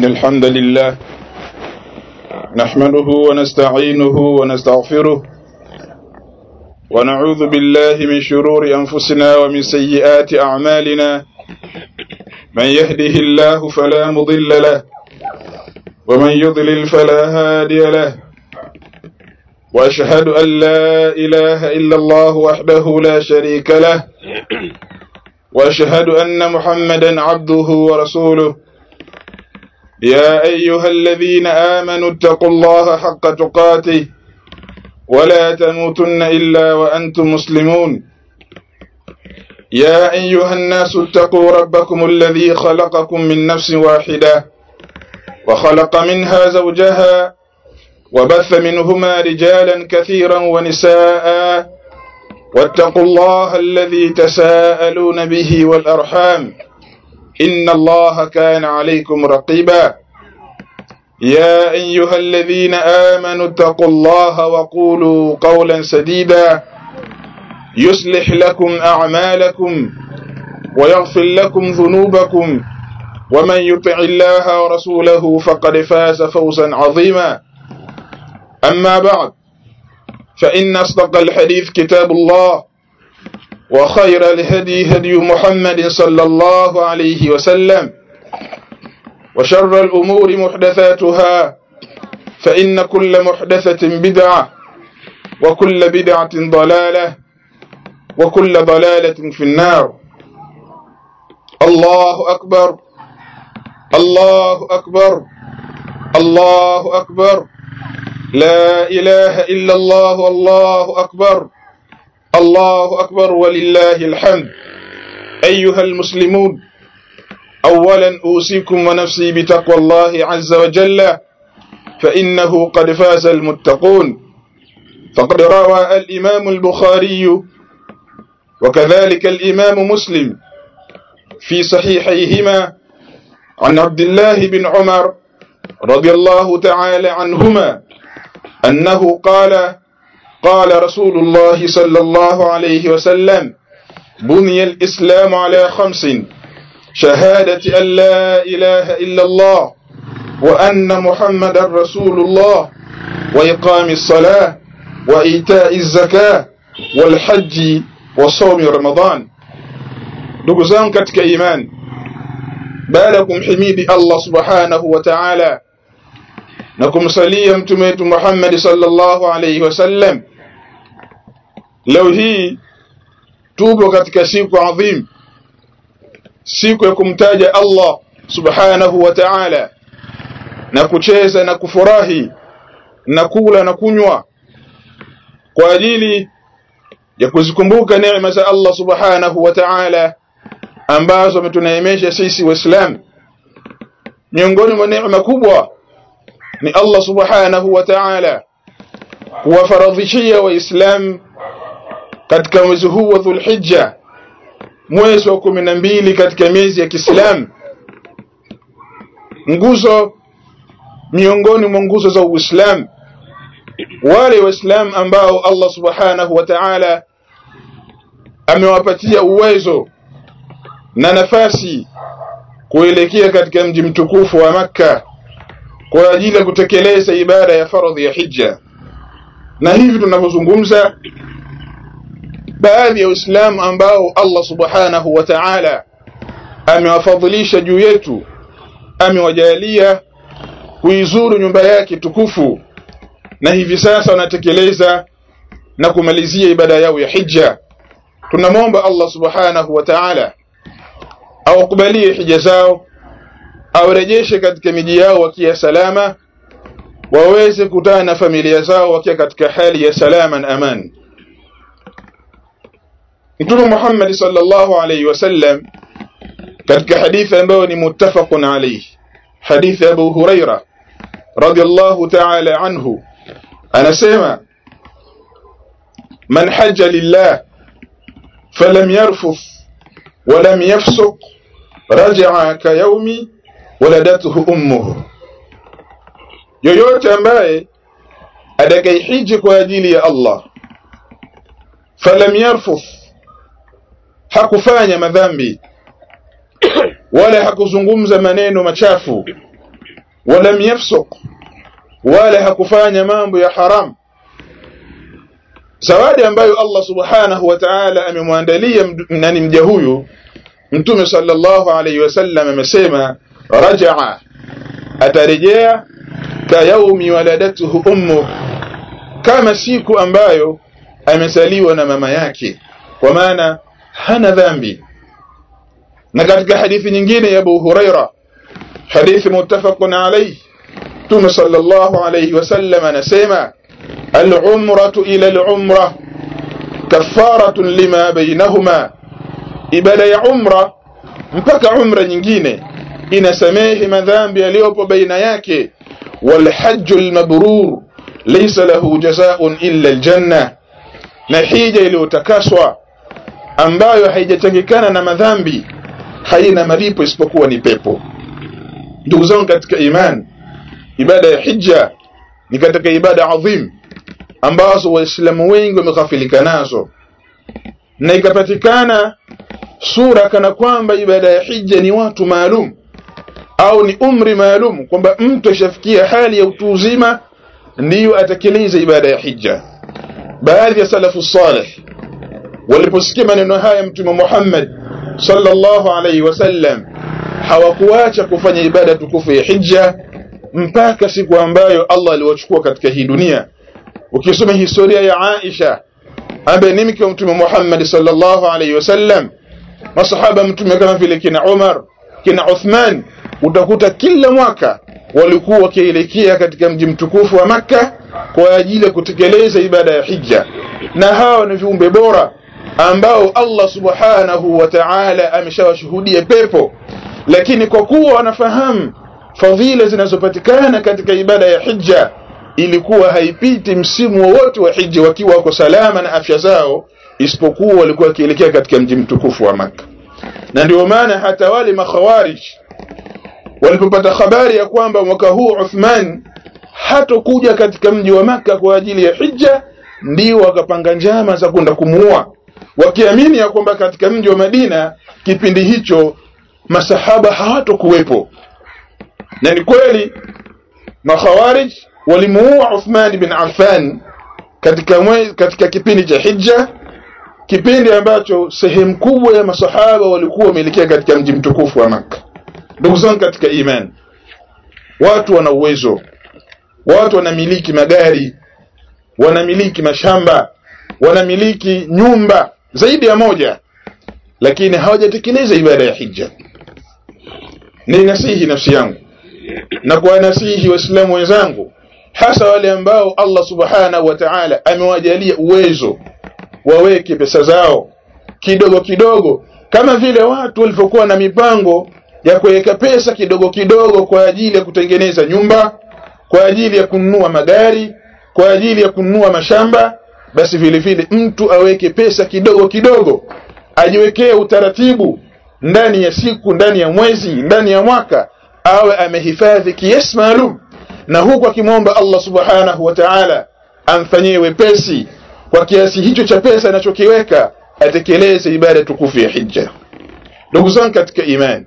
إن الحمد لله نحمده ونستعينه ونستغفره ونعوذ بالله من شرور أنفسنا ومن سيئات أعمالنا من يهده الله فلا مضل له ومن يضلل فلا هادي له وأشهد أن لا إله إلا الله وحده لا شريك له وأشهد أن محمدا عبده ورسوله يا أيها الذين آمنوا اتقوا الله حق تقاته ولا تموتن إلا وأنتم مسلمون يا أيها الناس اتقوا ربكم الذي خلقكم من نفس واحدة وخلق منها زوجها وبث منهما رجالا كثيرا ونساء واتقوا الله الذي تساءلون به والأرحام إن الله كان عليكم رقيبا يا أيها الذين آمنوا اتقوا الله وقولوا قولا سديدا يصلح لكم أعمالكم ويغفر لكم ذنوبكم ومن يطع الله ورسوله فقد فاز فوزا عظيما أما بعد فإن أصدق الحديث كتاب الله وخير الهدي هدي محمد صلى الله عليه وسلم وشر الأمور محدثاتها فإن كل محدثة بدعة وكل بدعة ضلالة وكل ضلالة في النار الله أكبر الله أكبر الله أكبر لا إله إلا الله والله أكبر الله أكبر ولله الحمد أيها المسلمون أولا أوصيكم ونفسي بتقوى الله عز وجل فإنه قد فاز المتقون فقد روى الإمام البخاري وكذلك الإمام مسلم في صحيحيهما عن عبد الله بن عمر رضي الله تعالى عنهما أنه قال قال رسول الله صلى الله عليه وسلم بني الإسلام على خمس شهادة أن لا إله إلا الله وأن محمد رسول الله وإقام الصلاة وإيتاء الزكاة والحج وصوم رمضان ndugu zangu katika imani baada ya kumhimidi Allah subhanahu wa ta'ala na kumsalia mtume wetu Muhammad sallallahu alayhi wasallam leo hii tupo katika siku adhim siku ya kumtaja Allah subhanahu wa ta'ala na kucheza na kufurahi na kula na kunywa kwa ajili ya kuzikumbuka neema za Allah subhanahu wa ta'ala ambazo ametuneemesha sisi waislamu miongoni mwa neema kubwa ni Allah subhanahu wa ta'ala kuwafaradhishia waislamu katika mwezi huu wa Dhulhijja mwezi wa kumi na mbili katika miezi ya Kiislamu nguzo miongoni mwa nguzo za Uislamu wale waislamu ambao Allah subhanahu wa ta'ala amewapatia uwezo na nafasi kuelekea katika mji mtukufu wa Makka kwa ajili ya kutekeleza ibada ya faradhi ya hija na hivi tunavyozungumza baadhi ya waislamu ambao Allah subhanahu wa ta'ala amewafadhilisha juu yetu amewajalia kuizuru nyumba yake tukufu na hivi sasa wanatekeleza na kumalizia ibada yao ya hija tunamwomba Allah subhanahu wa ta'ala awakubalie hija zao awarejeshe katika miji yao wakiwa salama waweze kutana na familia zao wakiwa katika hali ya salama na amani Mtume Muhammad sallallahu alayhi wasallam katika hadithi ambayo ni muttafaqun alayhi hadithi Abu Huraira radiyallahu ta'ala anhu anasema man hajja lillah falam yarfuth ولم يفسق رجع كيوم ولدته ummuhu yoyote ambaye atakaihiji kwa ajili ya Allah falam yarfuth hakufanya madhambi wala hakuzungumza maneno machafu walam yafsuq wala hakufanya mambo ya haram zawadi ambayo Allah subhanahu wa ta'ala amemwandalia nani mja huyu mtume sallallahu alayhi wasallam amesema rajaa atarejea ka yaumi waladatuhu ummu kama siku ambayo amesaliwa na mama yake kwa maana hana dhambi na katika hadithi nyingine ya Abu Huraira hadithi muttafaqun alayhi Mtume sallallahu alayhi wasallam anasema al-umratu ila al-umra kafaratun lima bainahuma ibada ya umra mpaka umra nyingine inasamehe madhambi yaliyopo baina yake walhajju almabrur laysa lahu jazaa'un illa aljanna na hija iliyotakaswa ambayo haijachangikana na madhambi haina malipo isipokuwa ni pepo ndugu zangu katika imani ibada ya hija ni katika ibada adhim ambazo waislamu wengi wameghafilika nazo na ikapatikana sura kana kwamba ibada ya hija ni watu maalum au ni umri maalum kwamba mtu ashafikia hali ya utu uzima ndiyo atekeleze ibada ya hija baadhi ya salafu salih waliposikia maneno haya mtume Muhammad sallallahu alaihi wasallam hawakuacha kufanya ibada tukufu ya hija mpaka siku ambayo Allah aliwachukua katika hii dunia ukisoma historia ya Aisha ambaye ni mke wa mtume Muhammad sallallahu alaihi wasallam masahaba mtume kama vile kina Umar kina Uthman utakuta kila mwaka walikuwa wakielekea katika mji mtukufu wa Makka kwa ajili ya kutekeleza ibada ya hija na hawa ni viumbe bora ambao Allah subhanahu wa ta'ala ameshawashuhudia pepo lakini kwa kuwa wanafahamu fadhila zinazopatikana katika ibada ya hija ilikuwa haipiti msimu wowote wa hija wakiwa wako salama na afya zao isipokuwa walikuwa wakielekea katika mji mtukufu wa Makka na ndio maana hata wale makhawarij walipopata habari ya kwamba mwaka huu Uthman hatokuja katika mji wa Makka kwa ajili ya hija ndio wakapanga njama za kwenda kumuua wakiamini ya kwamba katika mji wa Madina kipindi hicho masahaba hawatokuwepo na ni kweli makhawarij walimuua Uthman bin Affan katika mwe, katika kipindi cha hija kipindi ambacho sehemu kubwa ya masahaba walikuwa wameelekea katika mji mtukufu wa Makka ndugu zangu katika imani watu wana uwezo watu wanamiliki magari wanamiliki mashamba wanamiliki nyumba zaidi ya moja lakini hawajatekeleza ibada ya hija ni nasihi nafsi yangu na kuwanasihi waislamu wenzangu hasa wale ambao Allah subhanahu wa ta'ala amewajalia uwezo waweke pesa zao kidogo kidogo kama vile watu walivyokuwa na mipango ya kuweka pesa kidogo kidogo kwa ajili ya kutengeneza nyumba kwa ajili ya kununua magari kwa ajili ya kununua mashamba basi vile vile mtu aweke pesa kidogo kidogo ajiwekee utaratibu ndani ya siku ndani ya mwezi ndani ya mwaka awe amehifadhi kiasi maalum na huku akimwomba Allah subhanahu wa ta'ala amfanyie wepesi kwa kiasi hicho cha pesa anachokiweka atekeleze ibada tukufu ya hija ndugu zangu katika imani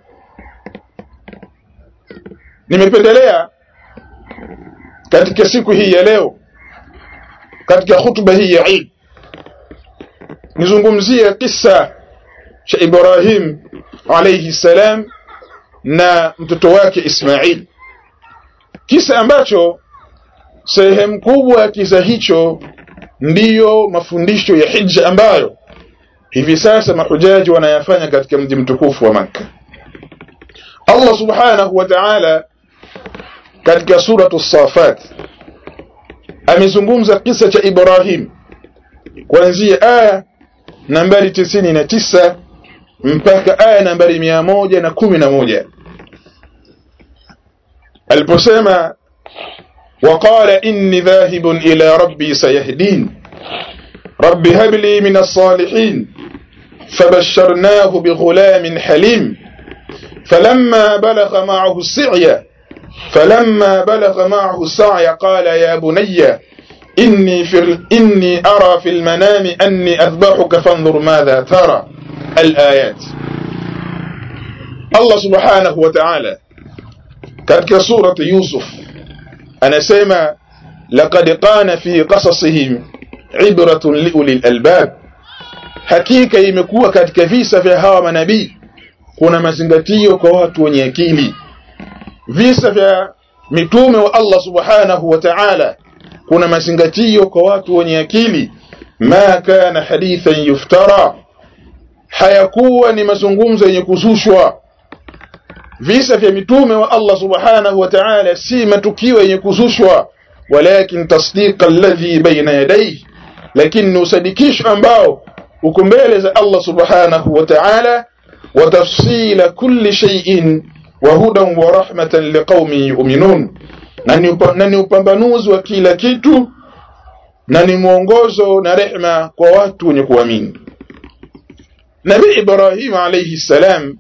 nimependelea katika siku hii ya leo katika hutuba hii ya Eid nizungumzie kisa cha Ibrahim alayhi salam na mtoto wake Ismail kisa ambacho sehemu kubwa ya kisa hicho ndiyo mafundisho ya hija ambayo hivi sasa mahujaji wanayafanya katika mji mtukufu wa Makka Allah subhanahu wa ta'ala katika suratu Safat amezungumza kisa cha Ibrahim kuanzia aya nambari tisini na tisa mpaka aya nambari mia moja na kumi na moja aliposema وقال إني ذاهب إلى ربي سيهدين رب هب لي من الصالحين فبشرناه بغلام حليم فلما بلغ معه السعي فلما بلغ معه السعي قال يا بني إني, في إني أرى في المنام أني أذبحك فانظر ماذا ترى الآيات الله سبحانه وتعالى katika surati Yusuf anasema laqad qana fi qasasihim ibratun liuli albab, hakika imekuwa katika visa vya hawa manabii kuna mazingatio kwa watu wenye akili. Visa vya mitume wa Allah subhanahu wa ta'ala kuna mazingatio kwa watu wenye akili. Ma kana hadithan yuftara, hayakuwa ni mazungumzo yenye kuzushwa. Visa vya mitume wa Allah subhanahu wa ta'ala si matukio yenye kuzushwa, walakin tasdiqa alladhi baina yadayhi, lakini ni usadikisho ambao uko mbele za Allah subhanahu wa ta'ala wa tafsila kulli shay'in wa hudan wa rahmatan liqaumin yu'minun, na ni upambanuzi wa kila kitu na ni mwongozo na rehma kwa watu wenye kuamini. Nabii Ibrahim alayhi salam,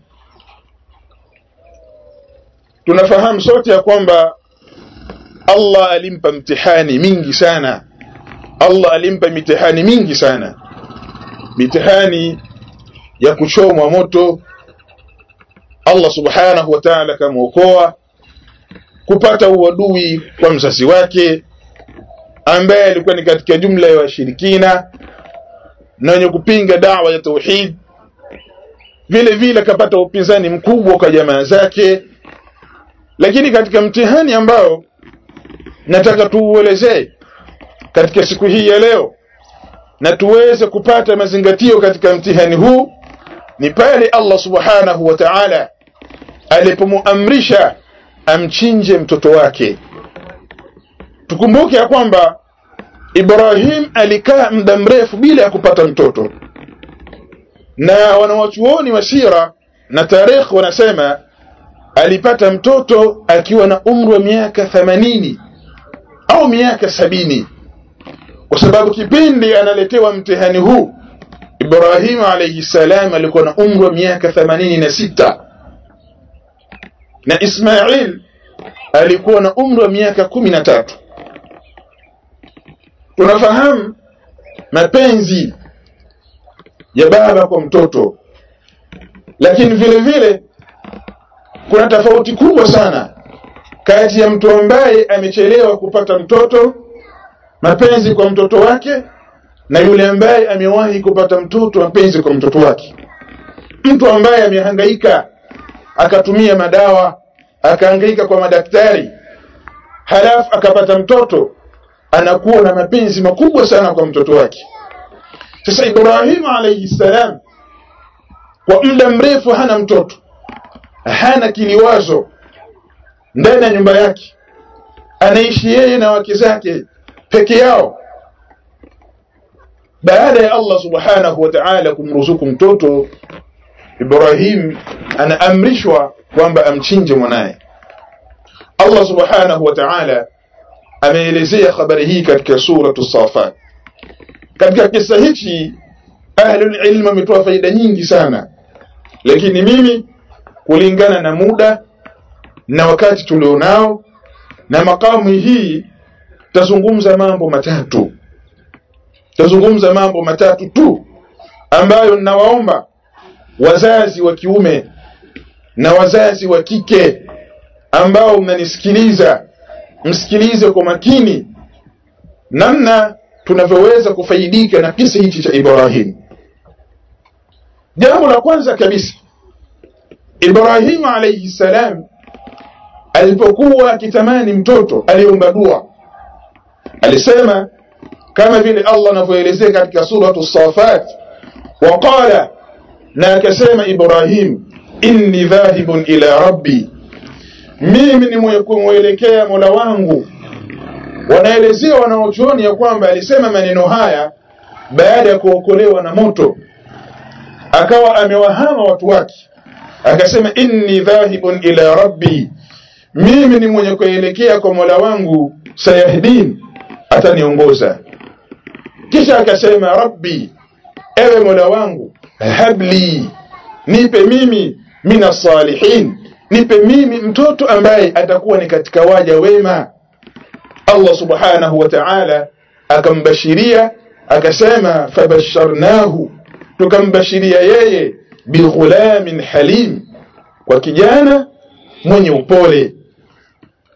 tunafahamu sote ya kwamba Allah alimpa mtihani mingi sana. Allah alimpa mitihani mingi sana, mitihani ya kuchomwa moto. Allah subhanahu wa ta'ala akamwokoa kupata uadui kwa mzazi wake ambaye alikuwa ni katika jumla ya washirikina na wenye kupinga dawa ya tauhid. Vile vile akapata upinzani mkubwa kwa jamaa zake, lakini katika mtihani ambao nataka tuuelezee katika siku hii ya leo na tuweze kupata mazingatio katika mtihani huu ni pale Allah subhanahu wa ta'ala alipomuamrisha amchinje mtoto wake. Tukumbuke ya kwamba Ibrahim alikaa muda mrefu bila ya kupata mtoto, na wanawachuoni wa sira na tarikh wanasema alipata mtoto akiwa na umri wa miaka themanini au miaka sabini kwa sababu kipindi analetewa mtihani huu Ibrahim alayhi salam alikuwa na umri wa miaka themanini na sita na Ismail alikuwa na umri wa miaka kumi na tatu. Tunafahamu mapenzi ya baba kwa mtoto, lakini vile vile kuna tofauti kubwa sana kati ya mtu ambaye amechelewa kupata mtoto, mapenzi kwa mtoto wake, na yule ambaye amewahi kupata mtoto, mapenzi kwa mtoto wake. Mtu ambaye amehangaika akatumia madawa akahangaika kwa madaktari, halafu akapata mtoto, anakuwa na mapenzi makubwa sana kwa mtoto wake. Sasa Ibrahimu alayhi salam kwa muda mrefu hana mtoto, hana kiliwazo ndani ya nyumba yake, anaishi yeye na wake zake peke yao. Baada ya Allah subhanahu wa ta'ala kumruzuku mtoto, Ibrahim anaamrishwa kwamba amchinje mwanaye. Allah subhanahu wa ta'ala ameelezea habari hii katika suratu Safat. Katika kisa hichi ahlul ilm wametoa faida nyingi sana, lakini mimi kulingana na muda na wakati tulionao na makamu hii tazungumza mambo matatu, tazungumza mambo matatu tu ambayo ninawaomba wazazi wa kiume na wazazi wa kike ambao mnanisikiliza msikilize kwa makini namna tunavyoweza kufaidika na kisa hichi cha Ibrahim. Jambo la kwanza kabisa, Ibrahim alayhi salam alipokuwa akitamani mtoto aliomba dua, alisema kama vile Allah anavyoelezea katika suratu Safat, waqala, na akasema Ibrahim, inni dhahibun ila rabbi, mimi ni mwenye kumwelekea mola wangu. Wanaelezea wanaochuoni ya kwamba alisema maneno haya baada ya kuokolewa na moto, akawa amewahama watu wake, akasema inni dhahibun ila rabbi, mimi ni mwenye kuelekea kwa mola wangu, sayahdin, ataniongoza. Kisha akasema rabbi, ewe mola wangu, habli, nipe mimi mina salihin, nipe mimi mtoto ambaye atakuwa ni katika waja wema. Allah subhanahu wa ta'ala akambashiria akasema, fabasharnahu, tukambashiria yeye bighulamin halim, kwa kijana mwenye upole.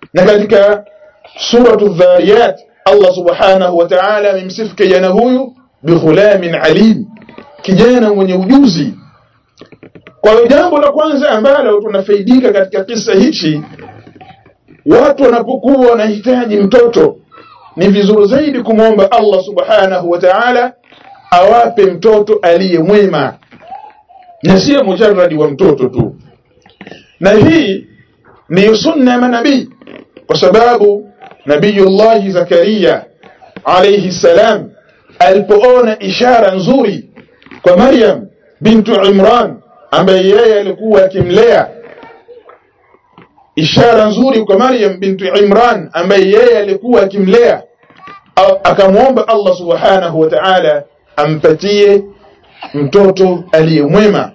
na katika suratu dhariyat Allah subhanahu wa ta'ala amemsifu kijana huyu bighulamin alim kijana mwenye ujuzi kwa hiyo jambo la kwanza ambalo tunafaidika katika kisa hichi watu wanapokuwa wanahitaji mtoto ni vizuri zaidi kumwomba Allah subhanahu wa ta'ala awape mtoto aliye mwema na sio mujarradi wa mtoto tu na hii ni sunna ya manabii kwa sababu nabiyullahi Zakaria alayhi salam alipoona ishara nzuri kwa Maryam bintu Imran ambaye yeye alikuwa akimlea ishara nzuri kwa Maryam bintu Imran ambaye yeye alikuwa akimlea akamwomba Allah subhanahu wa ta'ala ampatie mtoto aliyemwema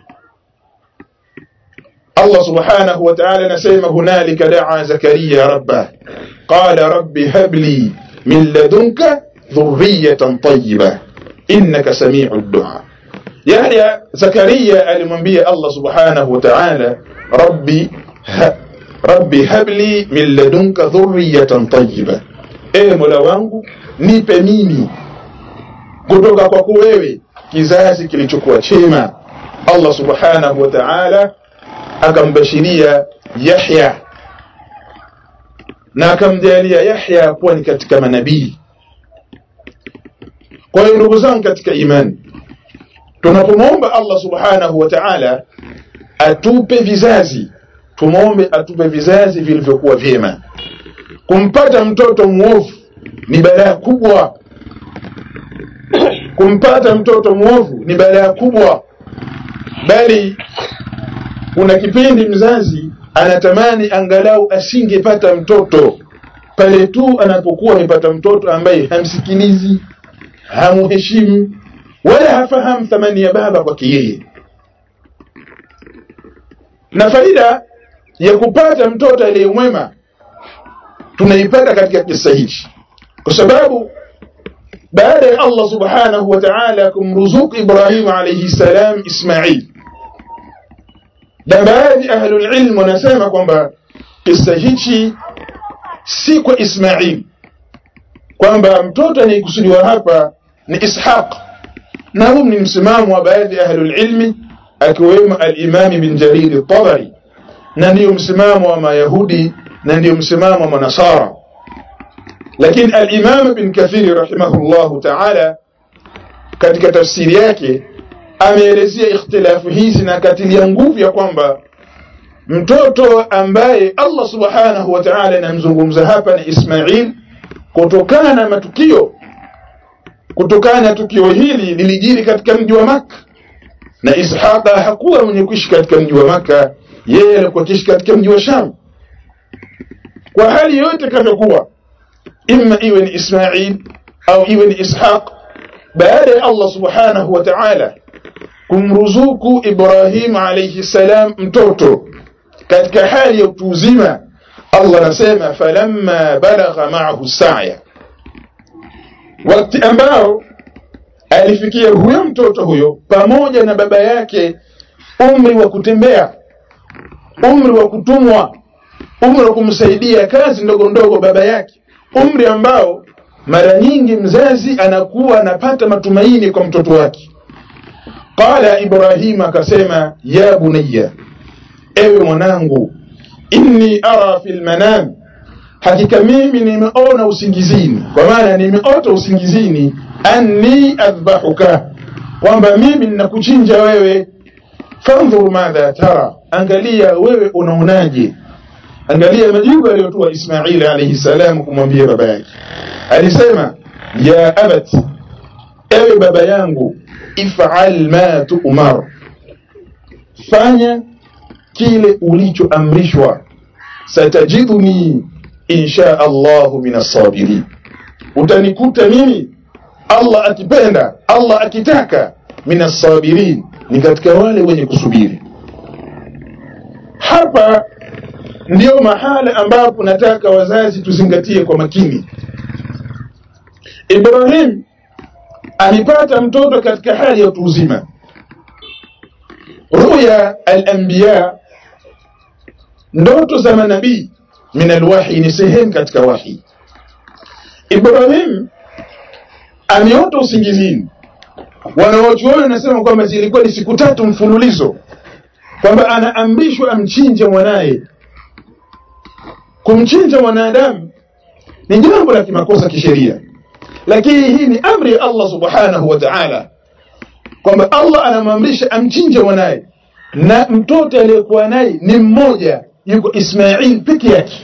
Allah subhanahu wa ta'ala anasema hunalika daa Zakaria rabbah qala rabbi habli min ladunka dhurriyatan tayyibah innaka sami'ud du'a yani Zakaria alimwambia Allah subhanahu wa ta'ala rabbi ha, rabbi habli min ladunka dhurriyatan tayyibah e mola wangu nipe mimi kutoka kwako wewe kizazi kilichokuwa chema Allah subhanahu wa ta'ala akambashiria Yahya na akamjalia Yahya kuwa ni katika manabii kwa hiyo ndugu zangu katika imani tunapomwomba Allah subhanahu wa ta'ala atupe vizazi tumwombe atupe vizazi vilivyokuwa vyema kumpata mtoto mwovu ni balaa kubwa kumpata mtoto mwovu ni balaa kubwa bali kuna kipindi mzazi anatamani angalau asingepata mtoto pale tu anapokuwa amepata mtoto ambaye hamsikilizi hamuheshimu wala hafahamu thamani ya baba kwake yeye na faida ya kupata mtoto aliyemwema tunaipata katika kisa hichi kwa sababu baada ya Allah subhanahu wa ta'ala kumruzuku Ibrahim alayhi salam Ismail na baadhi ahlul ilm wanasema kwamba kisa hichi si kwa Ismail kwamba mtoto anayekusudiwa hapa ni Ishaq na huu ni msimamo wa baadhi ahlul ilmi akiwemo al-Imam bin Jarir al-Tabari na ndiyo msimamo wa Mayahudi na ndiyo msimamo wa Manasara lakini al-Imam bin Kathir rahimahullahu ta'ala katika tafsiri yake ameelezea ikhtilafu hizi na katilia nguvu ya kwamba mtoto ambaye Allah subhanahu wa ta'ala anamzungumza hapa ni Ismail kutokana na matukio kutokana na tukio hili lilijiri katika mji wa Makka na Ishaqa hakuwa mwenye kuishi katika mji wa Makka yeye alikuwa akiishi katika mji wa Sham kwa hali yote kavyokuwa imma iwe ni Ismail au iwe ni Ishaq baada ya Allah subhanahu wa ta'ala kumruzuku Ibrahim alayhi salam mtoto katika hali ya utu uzima Allah anasema falamma balagha ma'ahu sa'ya wakati ambao alifikia huyo mtoto huyo pamoja na baba yake umri wa kutembea umri wa kutumwa umri wa kumsaidia kazi ndogo ndogo baba yake umri ambao mara nyingi mzazi anakuwa anapata matumaini kwa mtoto wake qala ibrahim akasema ya bunayya ewe mwanangu inni ara fil manam hakika mimi nimeona usingizini kwa maana nimeota usingizini anni adhbahuka kwamba mimi ninakuchinja wewe fandhur madha tara angalia wewe unaonaje angalia majibu aliyotoa Ismaili alayhi salam kumwambia baba yake alisema ya abati ewe baba yangu if'al ma tu'mar fanya kile ulichoamrishwa satajiduni insha Allahu minas sabirin utanikuta mimi Allah akipenda Allah akitaka minas sabirin ni katika wale wenye kusubiri hapa ndiyo mahala ambapo nataka wazazi tuzingatie kwa makini Ibrahim alipata mtoto katika hali ya utu uzima ruya al-anbiya ndoto za manabii min alwahi ni sehemu katika wahi ibrahim ameota usingizini wanawachuoni wanasema kwamba zilikuwa ni siku tatu mfululizo kwamba anaamrishwa amchinje mwanaye kumchinja mwanadamu ni jambo la kimakosa kisheria lakini hii ni amri ya allah subhanahu wa taala kwamba allah anamwamrisha amchinje mwanaye na mtoto aliyekuwa naye ni mmoja yuko ismail peke yake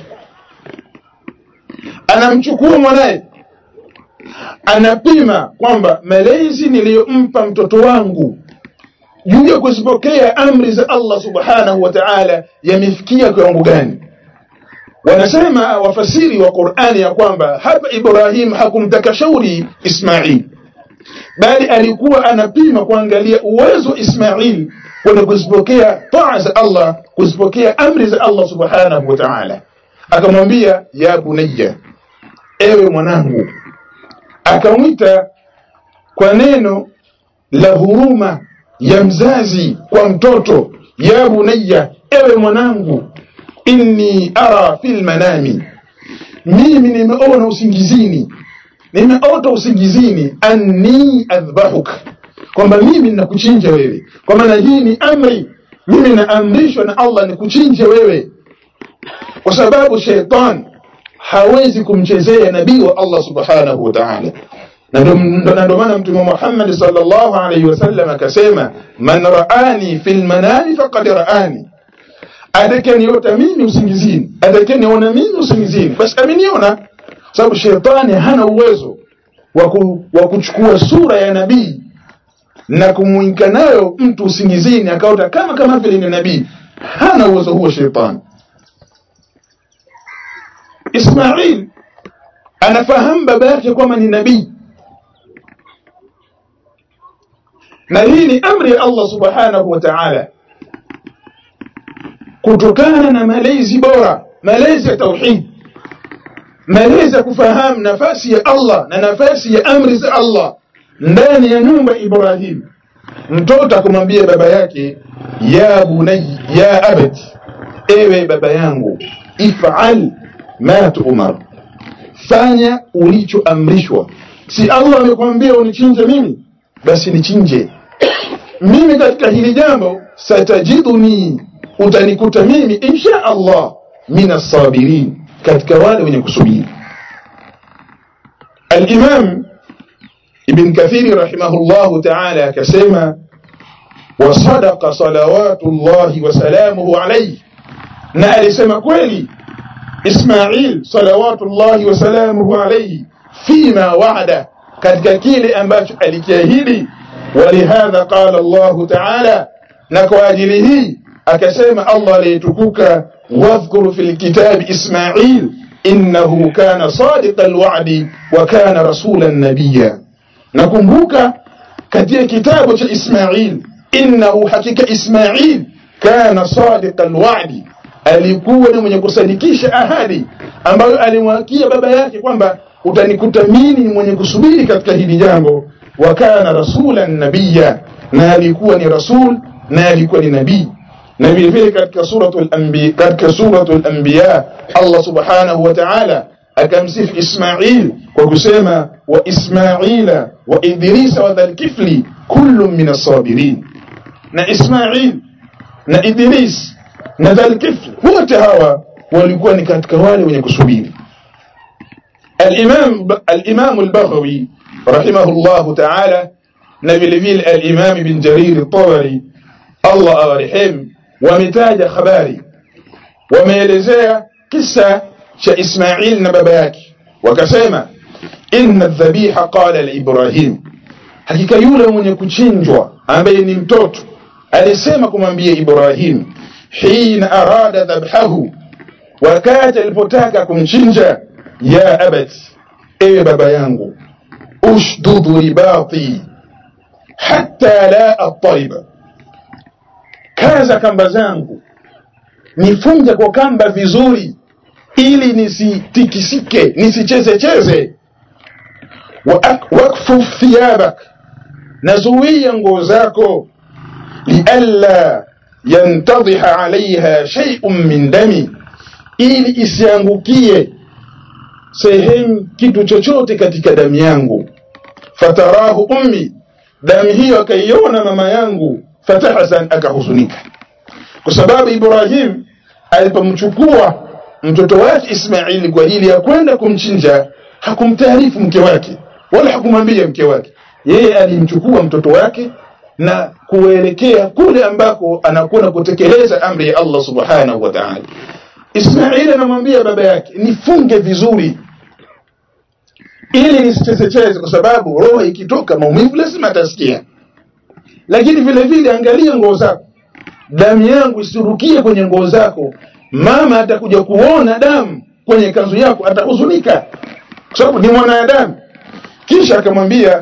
anamchukua mwanaye anapima kwamba malezi niliyompa mtoto wangu juu ya kuzipokea amri za allah subhanahu wa taala yamefikia kiwango gani wanasema wafasiri wa qurani ya kwamba hapa ibrahim hakumtaka shauri ismail bali alikuwa anapima kuangalia uwezo wa ismail kwenye kuzipokea taa za allah kuzipokea amri za allah subhanahu wa taala akamwambia ya bunayya ewe mwanangu akamwita kwa neno la huruma ya mzazi kwa mtoto ya bunayya ewe mwanangu inni ara fil manami mimi nimeona usingizini nimeota usingizini anni adhbahuk kwamba mimi ninakuchinja wewe kwa maana hii ni amri mimi naamrishwa na allah nikuchinje wewe kwa sababu sheitan hawezi kumchezea nabii wa allah subhanahu wa taala na ndio maana mtume muhammadi salllahu alaihi wasallam akasema man raani fi lmanami faqad raani atakeniota mimi usingizini atakeniona mimi usingizini basi ameniona sababu shetani hana uwezo wa kuchukua sura ya nabii na kumwinka nayo mtu usingizini akaota kama kama vile ni nabii hana uwezo huo shetani ismail anafahamu baba yake kwamba ni nabii na hii ni amri ya allah subhanahu wa taala kutokana na malezi bora malezi ya tauhid malezi ya kufahamu nafasi ya allah na nafasi ya amri za allah ndani ya nyumba ibrahim mtoto akamwambia baba yake ya bunay ya abati ewe baba yangu ifal ma tuumar fanya ulichoamrishwa si allah amekwambia unichinje mimi basi nichinje mimi katika hili jambo satajiduni utanikuta mimi insha allah min assabirin katika wale wenye kusubiri alimam ibn kathiri rahimahullahu taala akasema wasadaqa salawatu llahi wasalamuhu alaihi na alisema kweli ismail salawatu llahi wasalamuhu alaihi fima wa'ada katika kile ambacho alikiahidi walihadha qala llahu taala na kwa ajili hii akasema allah aliyetukuka wadhkur fi lkitabi ismail innahu kana sadiqa lwadi wa kana rasulan nabiya nakumbuka katika kitabu cha ismail innahu hakika ismail kana sadiqa lwadi alikuwa ni mwenye kusadikisha ahadi ambayo alimwakia baba yake kwamba utanikuta mimi mwenye kusubiri katika hili jambo wa kana rasulan nabiya na alikuwa ni rasul na alikuwa ni nabii na vile vile katika suratul anbiya katika suratul anbiya Allah subhanahu wa ta'ala akamsifu Ismail kwa kusema wa Ismaila wa Idrisa wa dhalkifli kullu min as-sabirin na Ismail na Idris na dhalkifli wote hawa walikuwa ni katika wale wenye kusubiri الإمام الإمام البغوي رحمه الله تعالى نبي فيل الإمام بن جرير الطبري الله أرحم ومتاج خباري وميلزيا قصة إسماعيل نباباك وكسيما إن الذبيح قال لإبراهيم hakika yule mwenye kuchinjwa ambaye ni mtoto alisema kumwambia ibrahim hina arada dhabhahu wakati alipotaka kumchinja ya abati ewe baba yangu ushdud ribati hatta la attariba kaza kamba zangu nifunge kwa kamba vizuri ili nisitikisike nisichezecheze wakfuf thiyabak nazuia nguo zako lialla yantadhiha alaiha sheiun min dami ili isiangukie sehemu kitu chochote katika damu yangu fatarahu ummi damu hiyo akaiona mama yangu fatahzan akahuzunika kwa sababu Ibrahim alipomchukua mtoto wake Ismaili kwa ajili ya kwenda kumchinja hakumtaarifu mke wake wala hakumwambia mke wake yeye alimchukua mtoto wake na kuelekea kule ambako anakwenda kutekeleza amri ya Allah subhanahu wa ta'ala Ismaili anamwambia baba yake nifunge vizuri ili nisichezecheze kwa sababu roho ikitoka maumivu lazima atasikia lakini vile vile angalia nguo zako damu yangu isirukie kwenye nguo zako mama atakuja kuona damu kwenye kanzu yako atahuzunika kwa sababu ni mwanadamu kisha akamwambia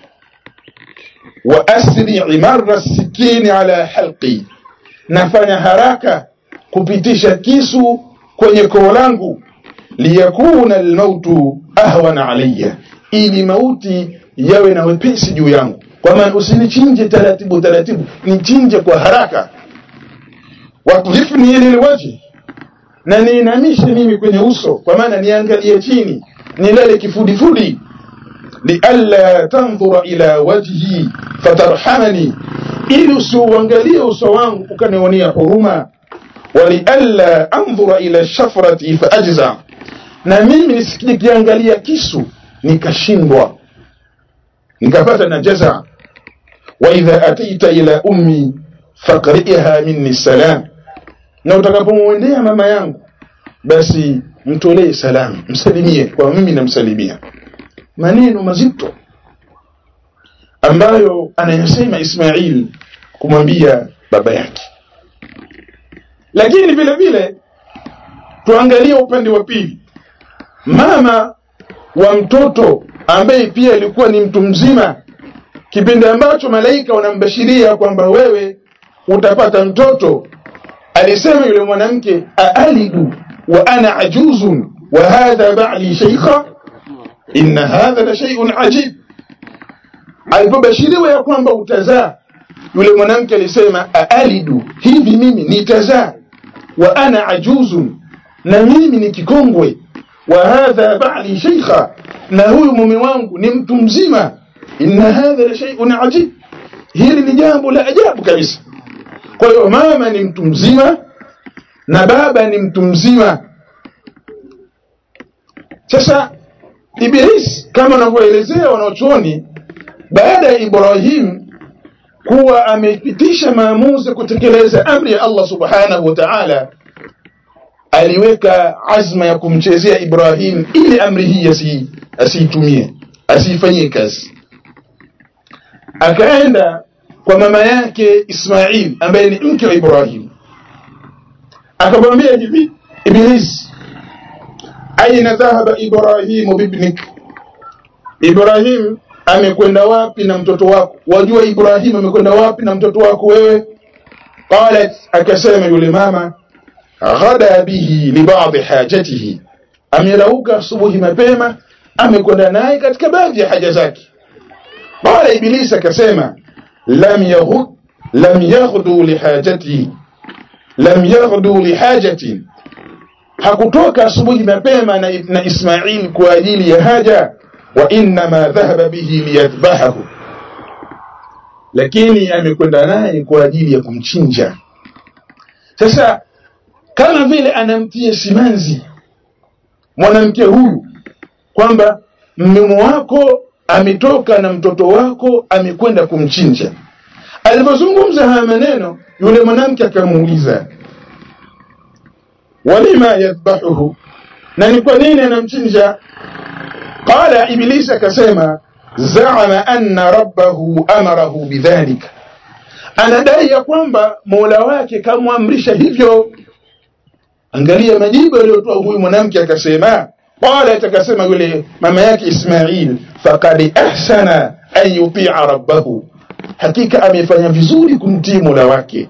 wa asri marra sikini ala halqi nafanya haraka kupitisha kisu kwenye koo langu liyakuna almautu ahwana alayya ili mauti yawe na wepesi juu yangu kwa maana usinichinje taratibu taratibu nichinje kwa haraka watlifni lilwaji na niinamishe mimi kwenye uso kwa maana niangalie chini nilale kifudifudi lialla tandhura ila wajhi fatarhamani ili usiuangalie uso wangu ukanionea huruma walialla andhura ila shafrati faajza na mimi nikiangalia kisu nikashindwa nikapata na jaza wa idha ataita ila ummi faqriha minni salam na utakapomwendea mama yangu basi mtolee salamu msalimie kwa mimi namsalimia maneno mazito ambayo anayasema Ismail kumwambia baba yake lakini vile vile tuangalie upande wa pili mama wa mtoto ambaye pia alikuwa ni mtu mzima kipindi ambacho malaika wanambashiria kwamba wewe utapata mtoto alisema yule mwanamke aalidu wa ana ajuzun wa hadha ba'li shaykha inna hadha la shay'un ajib alipobashiriwa ya kwamba utazaa yule mwanamke alisema aalidu hivi mimi nitazaa wa ana ajuzun na mimi ni kikongwe wa hadha ba'li shaykha na huyu mume wangu ni mtu mzima inna hadha la shay'un ajib hili ni jambo la ajabu kabisa kwa hiyo mama ni mtu mzima na baba ni mtu mzima sasa Iblis kama wanavyoelezea wanaochuoni baada ya Ibrahim kuwa amepitisha maamuzi kutekeleza amri ya Allah subhanahu wa ta'ala aliweka azma ya kumchezea Ibrahim ili amri hii asi asiitumie asiifanyie kazi akaenda kwa mama yake Ismail ambaye ni mke wa Ibrahim akamwambia hivi Iblis aina dhahaba Ibrahim bibnik Ibrahim amekwenda wapi na mtoto wako wajua Ibrahim amekwenda wapi na mtoto wako wewe qalat akasema yule mama ghada bihi li ba'd hajatihi amerauka asubuhi mapema amekwenda naye katika baadhi ya haja zake qala iblis akasema lam yaghud lam yaghdu li hajatihi lam yaghdu li hajatin hakutoka asubuhi mapema na, na Ismail kwa ajili ya haja wa inma dhahaba bihi liyadhbahahu lakini amekwenda naye kwa ajili ya kumchinja sasa kama vile anamtia simanzi mwanamke huyu kwamba mume wako ametoka na mtoto wako amekwenda kumchinja alipozungumza haya maneno yule mwanamke akamuuliza walima yadhbahuhu na ni kwa nini anamchinja qala iblis akasema zaama anna rabbahu amarahu bidhalika anadai ya kwamba mola wake kamwamrisha hivyo angalia majibu aliyotoa huyu mwanamke akasema qala akasema yule mama yake Ismail faqad ahsana an yuti'a rabbahu hakika amefanya vizuri kumtii mola wake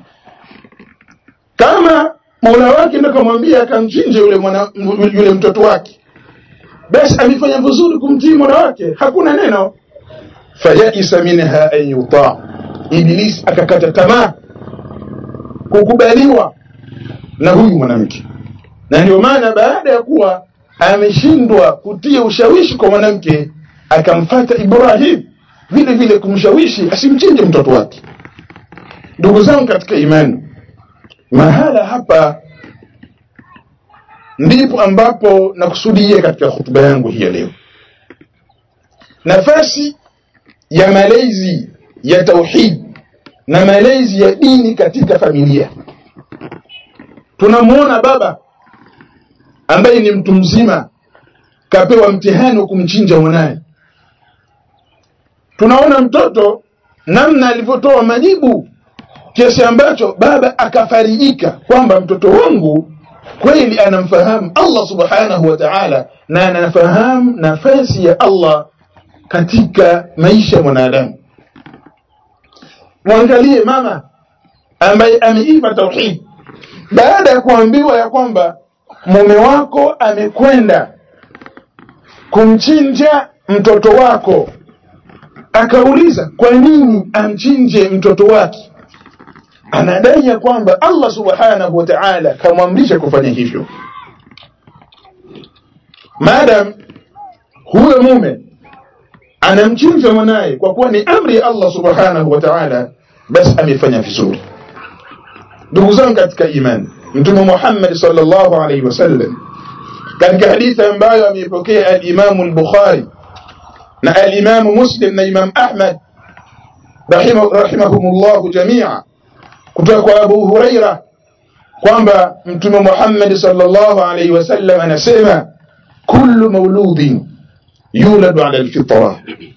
kama mola wake ndio kamwambia akamchinje yule mwana, yule mtoto wake basi amefanya vizuri kumtii mola wake hakuna neno fayaisa minha an yuta iblis akakata tamaa kukubaliwa na huyu mwanamke na ndio maana baada ya kuwa ameshindwa kutia ushawishi kwa mwanamke akamfata Ibrahim vile vile kumshawishi asimchinje mtoto wake. Ndugu zangu katika imani, mahala hapa ndipo ambapo nakusudia katika hutuba yangu hii ya leo, nafasi ya malezi ya tauhid na malezi ya dini katika familia. Tunamwona baba ambaye ni mtu mzima kapewa mtihani wa kumchinja mwanaye. Tunaona mtoto namna alivyotoa majibu kiasi ambacho baba akafarijika kwamba mtoto wangu kweli anamfahamu Allah subhanahu wa ta'ala na anafahamu nafasi ya Allah katika maisha ya mwanadamu. Mwangalie mama ambaye ameiva tauhid baada ya kuambiwa ya kwamba mume wako amekwenda kumchinja mtoto wako, akauliza kwa nini amchinje mtoto wake? Anadai ya kwamba Allah subhanahu wa ta'ala kamwamrisha kufanya hivyo. Madam huyo mume anamchinja mwanaye kwa kuwa ni amri ya Allah subhanahu wa ta'ala, basi amefanya vizuri. Ndugu zangu katika imani, Mtume Muhammad sallallahu alaihi wasallam katika hadithi ambayo ameipokea al-Imam al-Bukhari na al-Imam Muslim na Imam Ahmad rahimahumullahu jamia kutoka kwa Abu Huraira kwamba Mtume Muhammad sallallahu alaihi wasallam anasema kullu mauludin yuladu ala alfitra,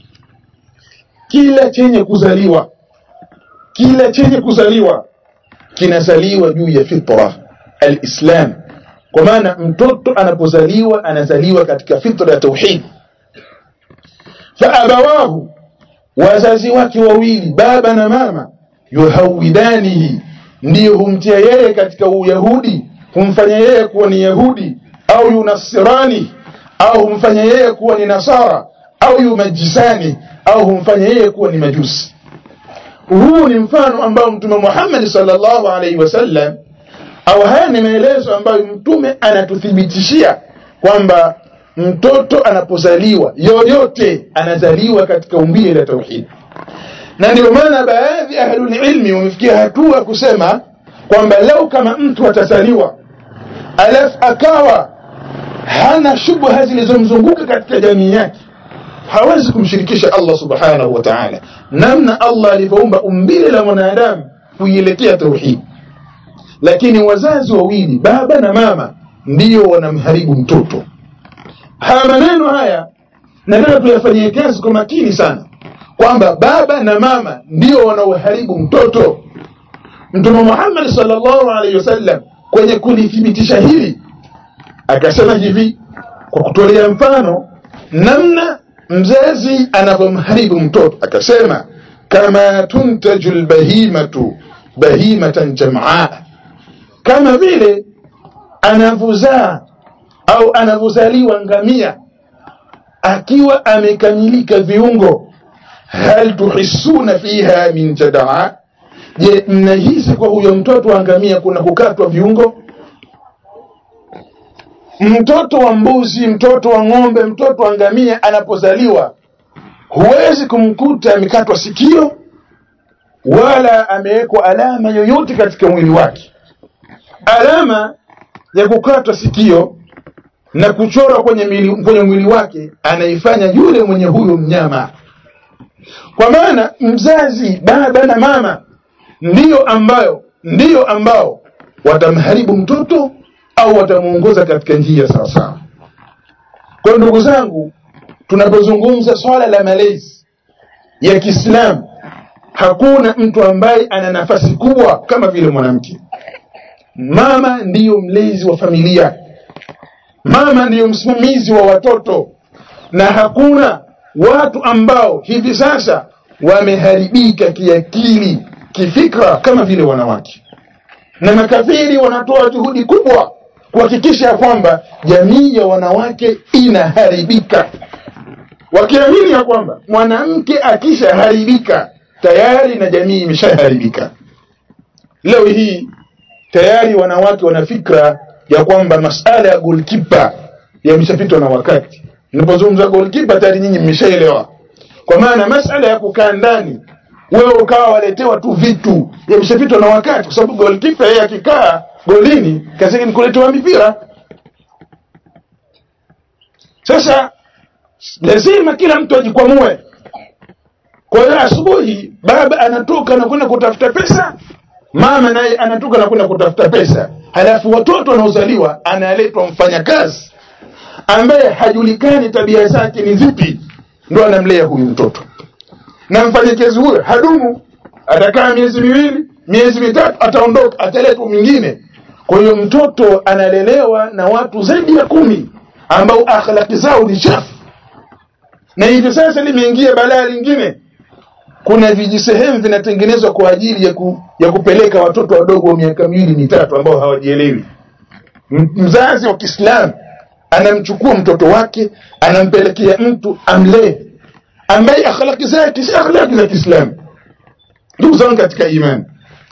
kila chenye kuzaliwa kila chenye kuzaliwa kinazaliwa juu ya fitra alislam. Kwa maana mtoto anapozaliwa anazaliwa katika fitra ya tauhid. Fa abawahu, wazazi wake wawili baba na mama, yuhawidanihi, ndiyo humtia yeye katika Uyahudi, humfanya yeye kuwa ni Yahudi, au yunasirani au humfanya yeye kuwa ni Nasara au yumajisani au humfanya yeye kuwa ni Majusi. Huu ni mfano ambao Mtume Muhammad sallallahu alaihi wasallam, au haya ni maelezo ambayo Mtume anatuthibitishia kwamba mtoto anapozaliwa yoyote anazaliwa katika umbile la tauhid, na ndio maana baadhi ya ahlul ilmi wamefikia hatua kusema kwamba lau kama mtu atazaliwa alafu akawa hana shubha zilizomzunguka katika jamii yake, hawezi kumshirikisha Allah subhanahu wa ta'ala, namna Allah alivyoumba umbile la mwanadamu kuielekea tauhid. Lakini wazazi wawili, baba na mama, ndiyo wanamharibu mtoto. Haya maneno haya nataka tuyafanyie kazi kwa makini sana, kwamba baba na mama ndio wanaoharibu mtoto. Mtume Muhammad sallallahu alaihi wasallam kwenye kulithibitisha hili akasema hivi kwa kutolea mfano namna mzazi anavyomharibu mtoto, akasema kama tuntaju lbahimatu bahimatan jamaa, kama vile anavyozaa au anavyozaliwa ngamia akiwa amekamilika viungo. Hal tuhissuna fiha min jadaa, je, mnahisi kwa huyo mtoto wa ngamia kuna kukatwa viungo? Mtoto wa mbuzi, mtoto wa ng'ombe, mtoto wa ngamia anapozaliwa, huwezi kumkuta amekatwa sikio wala amewekwa alama yoyote katika mwili wake. Alama ya kukatwa sikio na kuchorwa kwenye mwili, kwenye mwili wake anaifanya yule mwenye huyo mnyama. Kwa maana mzazi, baba na mama ndiyo ambayo ndiyo ambao watamharibu mtoto au watamuongoza katika njia sawa sawa. Kwa ndugu zangu, tunapozungumza swala la malezi ya Kiislamu, hakuna mtu ambaye ana nafasi kubwa kama vile mwanamke. Mama ndiyo mlezi wa familia, mama ndiyo msimamizi wa watoto, na hakuna watu ambao hivi sasa wameharibika kiakili, kifikra kama vile wanawake, na makafiri wanatoa juhudi kubwa kuhakikisha ya kwamba jamii ya wanawake inaharibika, wakiamini ya kwamba mwanamke akishaharibika tayari na jamii imeshaharibika. Leo hii tayari wanawake wana fikra ya kwamba masala ya goalkeeper yameshapitwa na wakati. Ninapozungumza goalkeeper tayari nyinyi mmeshaelewa, kwa maana masala ya kukaa ndani wewe ukawa waletewa tu vitu yameshapitwa na wakati, kwa sababu goalkeeper yeye akikaa golini kazi yake ni kuletewa mipira. Sasa lazima kila mtu ajikwamue. Kwa hiyo asubuhi baba anatoka na kwenda kutafuta pesa, mama naye anatoka na kwenda kutafuta pesa, halafu watoto wanaozaliwa analetwa mfanyakazi ambaye hajulikani tabia zake ni zipi, ndo anamlea huyu mtoto, na mfanyakazi huyo hadumu, atakaa miezi miwili, miezi mitatu, ataondoka, ataletwa mwingine. Kwa hiyo mtoto analelewa na watu zaidi ya kumi ambao akhlaki zao ni chafu, na hivi sasa limeingia balaa lingine kuna vijisehemu vinatengenezwa kwa ajili ya, ku, ya kupeleka watoto wadogo wa miaka miwili mitatu ambao hawajielewi. Mzazi wa Kiislamu anamchukua mtoto wake anampelekea mtu amlee, ambaye akhlaki zake si akhlaki za Kiislamu. Ndugu zangu katika imani,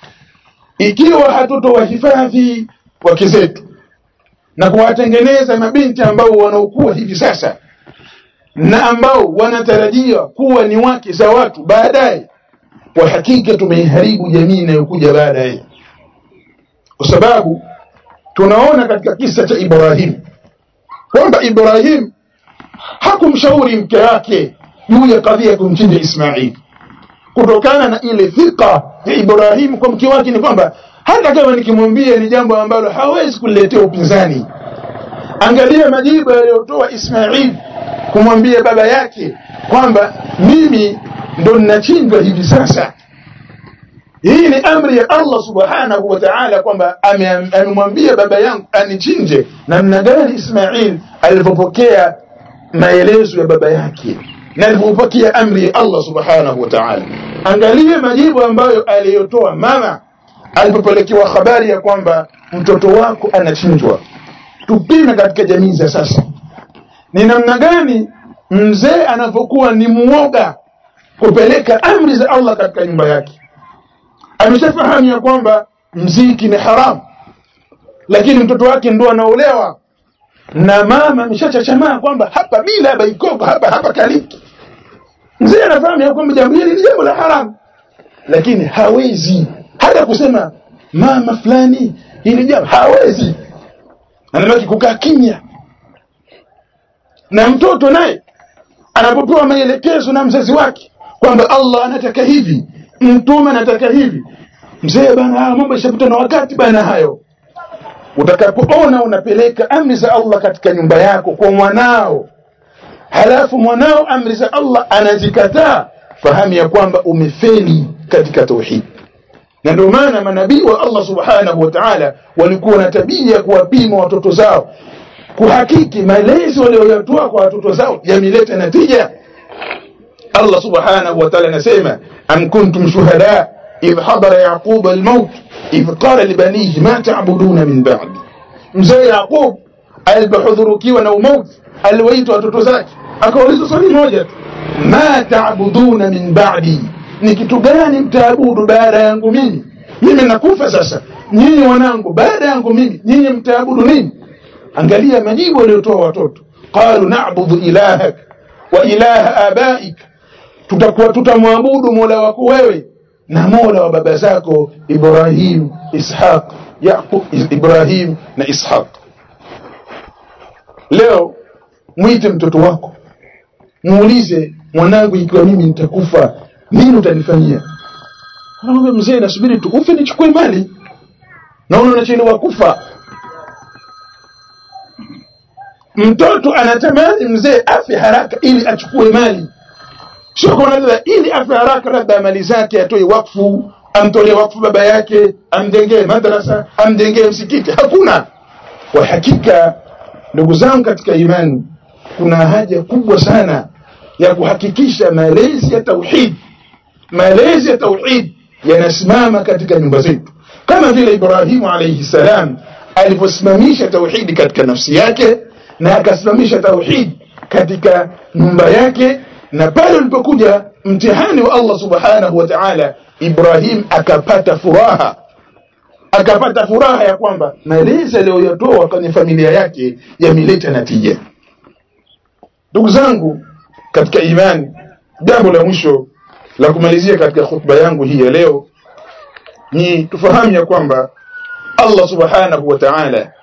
ikiwa hatutowahifadhi wake zetu na kuwatengeneza mabinti ambao wanaokuwa hivi sasa na ambao wanatarajia kuwa ni wake za watu baadaye, kwa hakika tumeiharibu jamii inayokuja baadaye, kwa sababu tunaona katika kisa cha Ibrahim kwamba Ibrahim hakumshauri mke wake juu ya kadhia ya kumchinja Ismail, kutokana na ile thika ya Ibrahim kwa mke wake, ni kwamba hata kama nikimwambia ni jambo ambalo hawezi kuliletea upinzani. Angalia majibu aliyotoa Ismail kumwambia baba yake kwamba mimi ndo ninachinjwa hivi sasa. Hii ni amri ya Allah subhanahu wa ta'ala, kwamba amemwambia baba yangu anichinje. Namna gani Ismail alivyopokea maelezo ya baba yake na alivyopokea amri ya Allah subhanahu wa ta'ala. Angalia majibu ambayo aliyotoa mama alipopelekewa habari ya kwamba mtoto wako anachinjwa. Tupime katika jamii za sasa ni namna gani mzee anavyokuwa ni muoga kupeleka amri za Allah katika nyumba yake. Ameshafahamu ya kwamba mziki ni haramu, lakini mtoto wake ndo anaolewa na mama ameshachachamaa kwamba hapa bila baikoko hapa hapa kaliki. Mzee anafahamu ya kwamba jambo hili ni jambo la haramu, lakini hawezi hata kusema mama fulani, hili jambo hawezi, anabaki kukaa kimya na mtoto naye anapopewa maelekezo na mzazi wake kwamba Allah anataka hivi, mtume anataka hivi, mzee bana, haya mambo yashapita na wakati bana. Hayo utakapoona unapeleka amri za Allah katika nyumba yako kwa mwanao, halafu mwanao amri za Allah anazikataa, fahamu ya kwamba umefeli katika tauhid. Na ndio maana manabii wa Allah subhanahu wa ta'ala walikuwa na tabia ya kuwapima watoto zao kuhakiki malezi walioyatoa kwa watoto zao yameleta natija. Allah subhanahu wa ta'ala anasema am kuntum shuhada idh hadara yaqub almaut idh qala libanihi ma ta'buduna min ba'di. Mzee Yaqub alipohudhurukiwa na umauti aliwaita watoto zake akauliza swali moja tu, ma ta'buduna min ba'di, ni kitu gani mtaabudu baada yangu mimi? Mimi nakufa sasa, nyinyi wanangu, baada yangu mimi nyinyi mtaabudu nini? Angalia majibu waliotoa watoto, qalu na'budu ilahak wa ilaha abaik, tutakuwa tutamwabudu mola wako wewe na mola wa baba zako Ibrahim, Ishaq, Yaqub, Ibrahim na Ishaq. Leo mwite mtoto wako, muulize, mwanangu, ikiwa mimi nitakufa nini utanifanyia? Anaambia mzee, nasubiri tu ufe nichukue mali. Naona unachelewa kufa. Mtoto anatamani mzee afe haraka ili achukue mali, sio kwa labda ili afe haraka, labda mali zake atoe wakfu, amtolee wakfu baba yake, amjengee madrasa, amjengee msikiti. Hakuna. Kwa hakika, ndugu zangu katika imani, kuna haja kubwa sana ya kuhakikisha malezi ya tauhid, malezi ya tauhid yanasimama katika nyumba zetu, kama vile Ibrahimu alayhi salam alivyosimamisha tauhidi katika nafsi yake na akasimamisha tauhid katika nyumba yake, na pale ulipokuja mtihani wa Allah subhanahu wa ta'ala, Ibrahim akapata furaha akapata furaha ya kwamba malezi aliyoyatoa kwenye familia yake yameleta natija ndugu zangu katika imani jambo la mwisho la kumalizia katika khutba yangu hii ya leo ni tufahamu ya kwamba Allah subhanahu wa ta'ala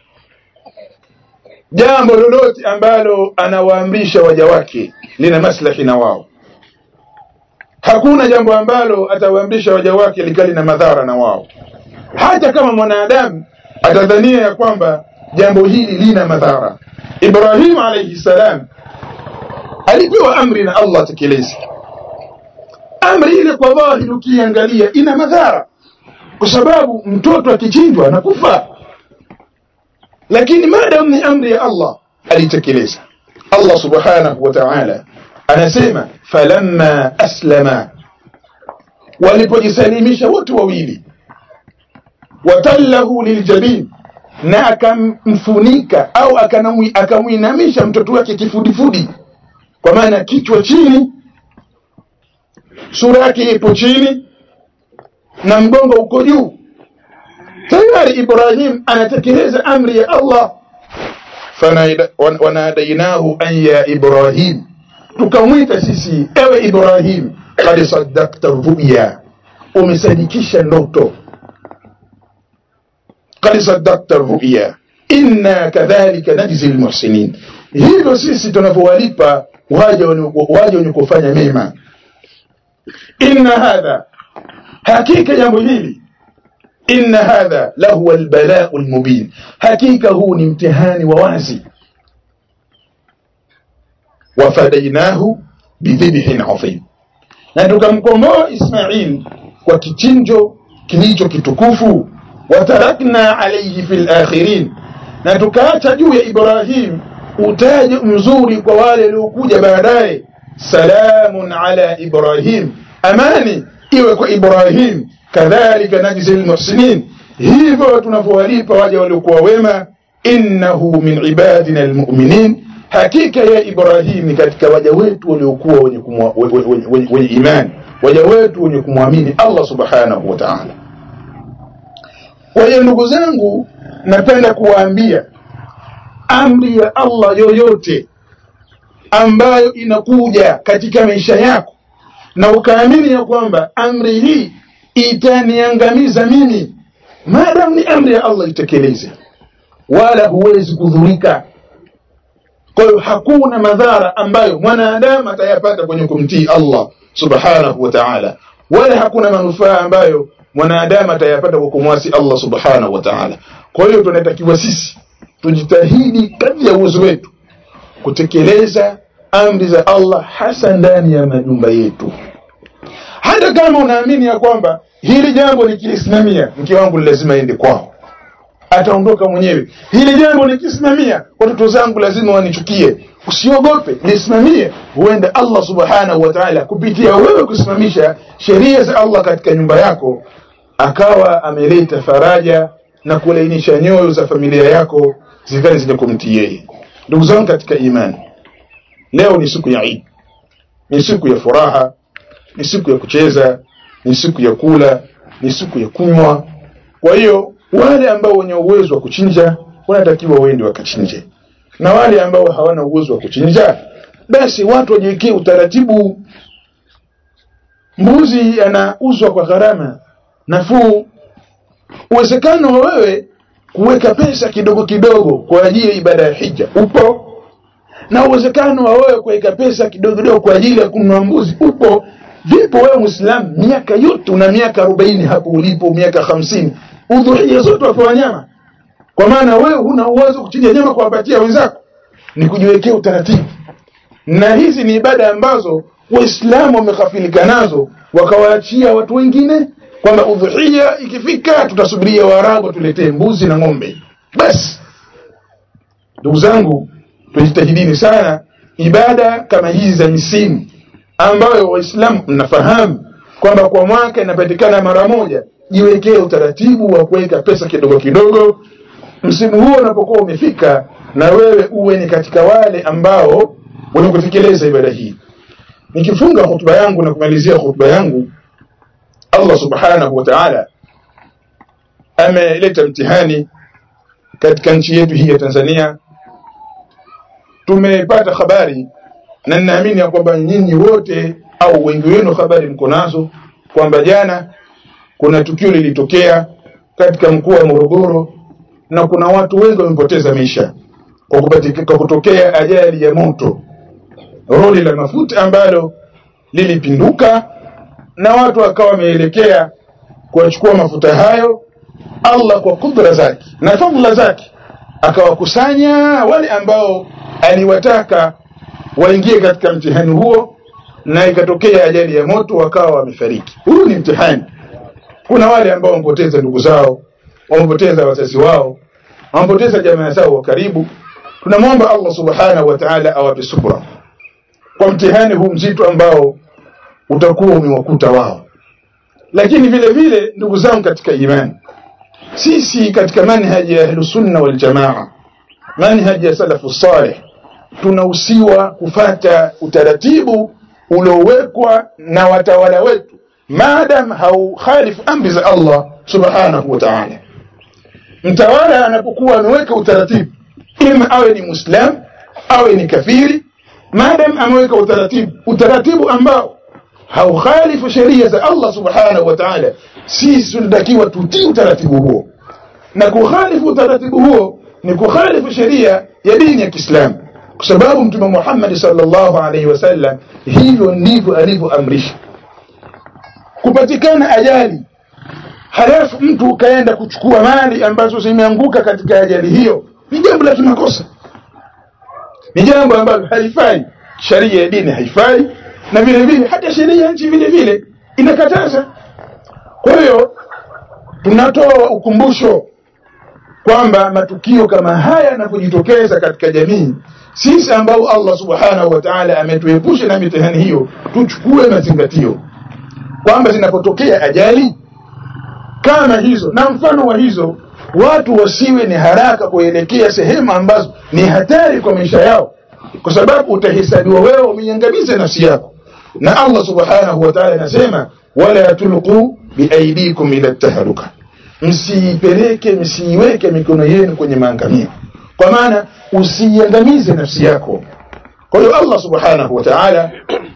jambo lolote ambalo anawaamrisha waja wake lina maslahi na wao hakuna jambo ambalo atawaamrisha waja wake likali na madhara na wao hata kama mwanadamu atadhania ya kwamba jambo hili lina madhara Ibrahim alayhi salam alipewa amri na Allah tekeleze amri ile kwa dhahiri ukiangalia ina madhara kwa sababu mtoto akichinjwa anakufa lakini maadamu ni amri ya Allah alitekeleza Allah subhanahu wa ta'ala anasema falamma aslama walipojisalimisha wote wawili watallahu liljabin na akamfunika au akamwinamisha mtoto wake kifudifudi kwa maana kichwa chini sura yake ipo chini na mgongo uko juu tayari Ibrahim anatekeleza amri ya Allah wanadainahu an ya Ibrahim tukamwita sisi ewe Ibrahim qad saddaqta ruya umesadikisha ndoto qad saddaqta ruya inna kadhalika najzi almuhsinin hivyo sisi tunavyowalipa waja waja wenye kufanya mema inna hadha hakika jambo hili inna hadha lahu albala'u almubin hakika huu ni mtihani wa wazi wafadainahu bidhibhin adhim na tukamkomboa Ismail kwa kichinjo kilicho kitukufu watarakna alayhi fil akhirin na tukaacha juu ya Ibrahim utaji mzuri kwa wale waliokuja baadaye salamun ala Ibrahim amani iwe kwa Ibrahim kadhalika najzi almuhsinin hivyo tunavyowalipa waja waliokuwa wema innahu min ibadina almu'minin hakika ya Ibrahim ni katika waja wetu waliokuwa wenye, wenye, wenye, wenye imani waja wetu wenye kumwamini Allah subhanahu wa ta'ala kwa hiyo ndugu zangu napenda kuwaambia amri ya Allah yoyote ambayo inakuja katika maisha yako na ukaamini ya kwamba amri hii itaniangamiza mimi maadamu ni amri ya Allah itekeleze wala huwezi kudhurika kwa hiyo hakuna madhara ambayo mwanadamu atayapata kwenye kumtii Allah subhanahu wa ta'ala wala hakuna manufaa ambayo mwanadamu atayapata kwa kumwasi Allah subhanahu wa ta'ala kwa hiyo tunatakiwa sisi tujitahidi kadri ya uwezo wetu kutekeleza amri za Allah hasa ndani ya majumba yetu hata kama unaamini ya kwamba hili jambo nikilisimamia mke wangu lazima aende kwao ataondoka mwenyewe hili jambo nikisimamia watoto zangu lazima wanichukie usiogope lisimamie huenda Allah subhanahu wa ta'ala kupitia wewe kusimamisha sheria za Allah katika nyumba yako akawa ameleta faraja na kulainisha nyoyo za familia yako zikali zenye kumtii yeye ndugu zangu katika imani leo ni siku ya Eid ni siku ya furaha ni siku ya kucheza ni siku ya kula ni siku ya kunywa kwa hiyo wale ambao wenye uwezo wa kuchinja wanatakiwa waende wakachinje na wale ambao hawana uwezo wa kuchinja basi watu wajiwekee utaratibu mbuzi anauzwa kwa gharama nafuu uwezekano wa wewe kuweka pesa kidogo kidogo kwa ajili ya ibada ya hija upo na uwezekano wa wewe kuweka pesa kidogo kidogo kwa ajili ya kununua mbuzi upo vipo wewe muislamu miaka yote una miaka arobaini hapo ulipo miaka hamsini udhuhia zote wapewa nyama kwa maana wewe huna uwezo kuchinja nyama kuwapatia wenzako ni kujiwekea utaratibu na hizi ni ibada ambazo waislamu wameghafilika nazo wakawaachia watu wengine kwamba udhuhia ikifika tutasubiria waarabu tuletee mbuzi na ng'ombe basi ndugu zangu tujitahidini sana ibada kama hizi za misimu ambayo waislamu mnafahamu kwamba kwa mwaka inapatikana mara moja jiwekee utaratibu wa kuweka pesa kidogo kidogo msimu huo unapokuwa umefika na wewe uwe ni katika wale ambao wenye kutekeleza ibada hii nikifunga hotuba yangu na kumalizia hotuba yangu Allah subhanahu wa ta'ala ameleta mtihani katika nchi yetu hii ya Tanzania. Tumepata habari na ninaamini ya kwamba nyinyi wote au wengi wenu habari mko nazo kwamba jana kuna tukio lilitokea katika mkoa wa Morogoro na kuna watu wengi wamepoteza maisha kwa kupatika kwa kutokea ajali ya moto, roli la mafuta ambalo lilipinduka na watu wakawa wameelekea kuwachukua mafuta hayo. Allah kwa kudra zake na fadhila zake akawakusanya wale ambao aliwataka waingie katika mtihani huo, na ikatokea ajali ya moto, wakawa wamefariki. Huu ni mtihani. Kuna wale ambao wamepoteza ndugu zao, wamepoteza wazazi wao, wamepoteza jamaa zao wa karibu. Tunamwomba Allah subhanahu wa ta'ala awape subra kwa mtihani huu mzito ambao utakuwa umewakuta wao. Lakini vile vile, ndugu zangu katika imani, sisi katika manhaji ya Ahlusunna wal Jamaa, manhaji ya salafu salih, tunahusiwa kufata utaratibu uliowekwa na watawala wetu maadam haukhalifu amri za Allah subhanahu wa ta'ala. Mtawala anapokuwa ameweka utaratibu, ima awe ni Muislam awe ni kafiri, maadam ameweka utaratibu, utaratibu ambao haukhalifu sheria za Allah subhanahu wa ta'ala, sisi tunatakiwa tutii utaratibu huo, na kukhalifu utaratibu huo ni kukhalifu sheria ya dini ya Kiislamu, kwa sababu Mtume Muhammad sallallahu alaihi wasallam hivyo ndivyo alivyoamrisha kupatikana ajali halafu mtu ukaenda kuchukua mali ambazo zimeanguka katika ajali hiyo, ni jambo la kimakosa, ni jambo ambalo halifai. Sharia ya dini haifai, na vile vile hata sheria ya nchi vile vile inakataza. Kwa hiyo tunatoa ukumbusho kwamba matukio kama haya yanapojitokeza katika jamii, sisi ambao Allah subhanahu wa ta'ala ametuepusha na mitihani hiyo, tuchukue mazingatio kwamba zinapotokea ajali kama hizo na mfano wa hizo, watu wasiwe ni haraka kuelekea sehemu ambazo ni hatari kwa maisha yao, kwa sababu utahesabiwa wewe umeiangamiza nafsi yako. Na Allah subhanahu wa ta'ala anasema, wala tulqu biaidikum ila taharuka, msiipeleke msiiweke mikono yenu kwenye maangamio, kwa maana usiiangamize nafsi yako. Kwa hiyo Allah subhanahu wa ta'ala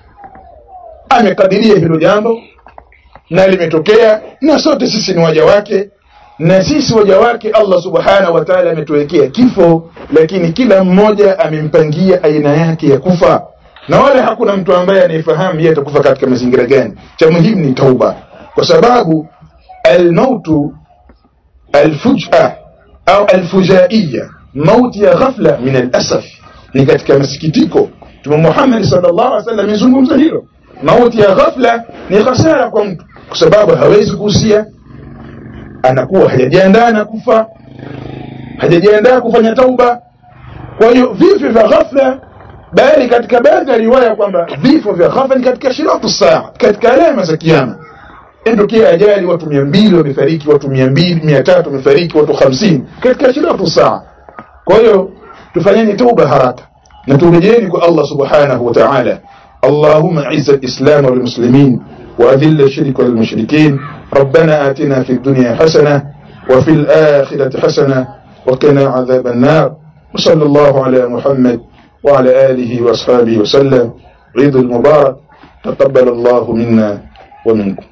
amekadiria hilo jambo na limetokea, na sote sisi ni waja wake, na sisi waja wake Allah subhanahu wa ta'ala ametuwekea kifo, lakini kila mmoja amempangia aina yake ya kufa, na wala hakuna mtu ambaye anayefahamu yeye atakufa katika mazingira gani. Cha muhimu ni tauba, kwa sababu almautu alfuj'a au alfujaiya, mauti ya ghafla, min alasaf, ni katika masikitiko. Mtume Muhammad sallallahu alaihi wasallam amezungumza hilo. Mauti ya ghafla ni hasara kwa mtu, kwa sababu hawezi kuhusia, anakuwa hajajiandaa na kufa, hajajiandaa kufanya tauba. Kwa hiyo vifo vya ghafla, bali katika baadhi ya riwaya kwamba vifo vya ghafla ni katika shiratu saa, katika alama za kiyama. Endokea ajali, watu mia mbili wamefariki, watu mia mbili mia tatu wamefariki, watu hamsini katika shiratu saa. Kwa hiyo tufanyeni tauba haraka na turejeni kwa Allah subhanahu wa ta'ala. اللهم اعز الإسلام والمسلمين وأذل الشرك والمشركين ربنا آتنا في الدنيا حسنة وفي الآخرة حسنة وقنا عذاب النار وصلى الله على محمد وعلى آله وأصحابه وسلم عيد المبارك تقبل الله منا ومنكم